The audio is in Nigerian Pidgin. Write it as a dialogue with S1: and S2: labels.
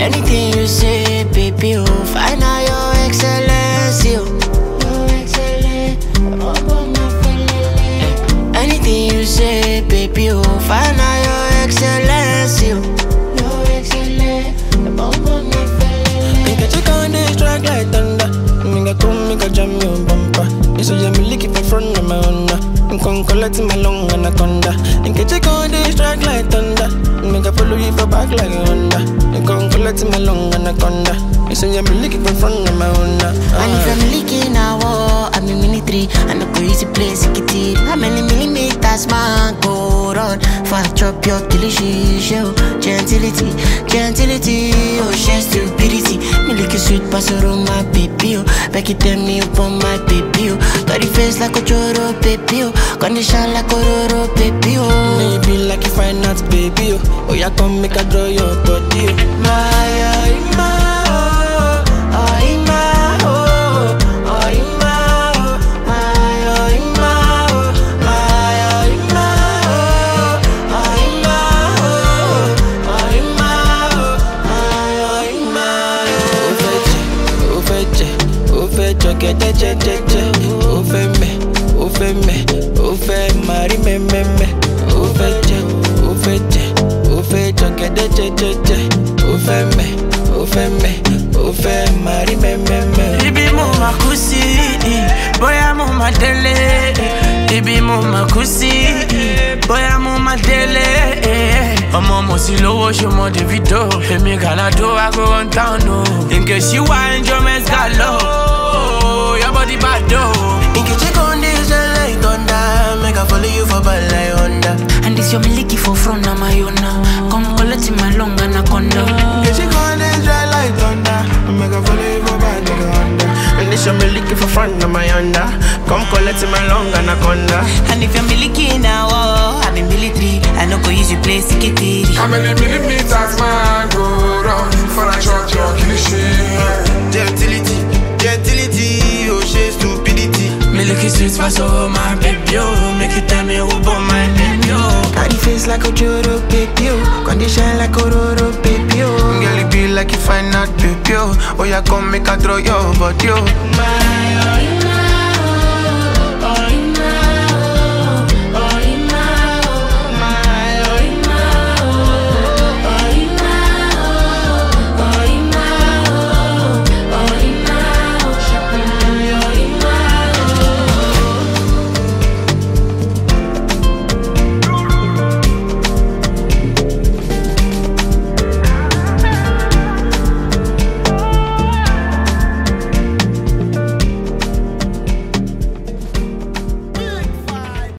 S1: Anything you say, baby, oh, find out your excellence, yo. Your excellence, Anything you say, baby, oh, find out your excellence, yo. Your excellence,
S2: Make a check on this track like thunder. Make a come, make a jam your bumper. You say me lick it for front of my Honda. I'm con collect my long anaconda. Make a check on this track like thunder. Make a follow you for back like a Honda. I'm con collect my long anaconda. You say me lick it for front of my Honda.
S1: And if I'm leaking a war, I'm in military. I no go easy place, it it. How many millimeters man go run? For I chop your delicious show. Gentility, gentility, oh, she stupidity. Me lick a sweet pasoro, my baby, oh. Back it tell me upon my baby, oh. Got the face like a choro, baby, oh. Condition like a roro, baby, oh.
S2: Maybe like if I not baby, oh. Oh, yeah, come make a draw your body, oh.
S1: My, oh, my, oh, oh, my, oh, oh, my, oh, my, oh, my, oh, my, oh, my, oh, oh, my, oh, oh, my, oh, my, oh,
S2: Ó fẹ́ jẹ, ó fẹ́ jẹ, ó fẹ́ jọ gẹ́dẹ́ jẹ́jẹ́jẹ́. Ó fẹ́ mẹ́, ó fẹ́ mẹ́, ó fẹ́ máa rí mẹ́mẹ́mẹ́. Ó fẹ́ jẹ, ó fẹ́ jẹ, ó fẹ́ jọ gẹ́dẹ́ jẹ́jẹ́jẹ́. Ó fẹ́ mẹ́, ó fẹ́ mẹ́, ó fẹ́ máa rí mẹ́mẹ́mẹ́.
S3: Ibi mo ma kú sí, bóyá mo ma délé. Ibi mo ma kú sí, bóyá mo ma délé. Ọmọ mo sì lówó ṣe mọ Davido. Èmi Gàládó I go run town o. Nke ṣí wá enjoyment galo. Your body bad o.
S2: Nkechi con dey shine like thunder. Make I follow you for bad like Honda.
S1: And this your miliki for front of my own now. Come collect my long anaconda.
S2: Nkechi con dey shine like thunder. Make I follow you for bad like Honda. And this your me looking for front of my Honda. Come collect my long anaconda.
S1: And if you're miliki now, oh, I'm in military. I no go use you play sikitiri.
S4: How many millimeters man go round for a shot your cliche?
S2: Gentility, gentility, oh she stupidity.
S3: Milky sweet pass over my baby oh. Make you tell me who born my baby oh.
S2: Got the face like a Joro baby, oh. Condition like a Roro baby, oh. Girl, it be like you find out baby, oh. Oh, yeah, come make a throw your body, oh.
S1: My, oh,